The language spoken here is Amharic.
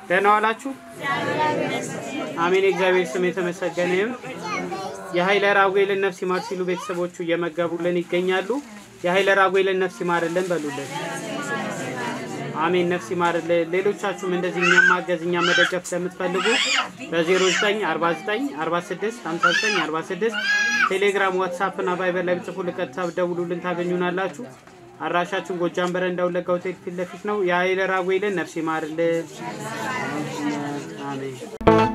ደህና ዋላችሁ? አሜን። የእግዚአብሔር ስም የተመሰገነ ይሁን። የኃይለ ራጉኤልን ነፍስ ይማር ሲሉ ቤተሰቦቹ እየመገቡልን ይገኛሉ። የኃይለ ራጉኤልን ነፍስ ይማርልን በሉልን። አሜን። ነፍስ ይማርልን። ሌሎቻችሁም እንደዚህ እኛም ማገዝ እኛ መደገፍ ስለምትፈልጉ በ0949 46 59 46 ቴሌግራም፣ ዋትሳፕ እና ቫይበር ላይ ብጽፉ ልቀጥታ ደውሉልን ታገኙናላችሁ። አድራሻችን ጎጃም በረንዳ ወለጋ ሆቴል ፊት ለፊት ነው። የኃይለ ራጉኤልን ነፍስ ይማርልን። አሜን።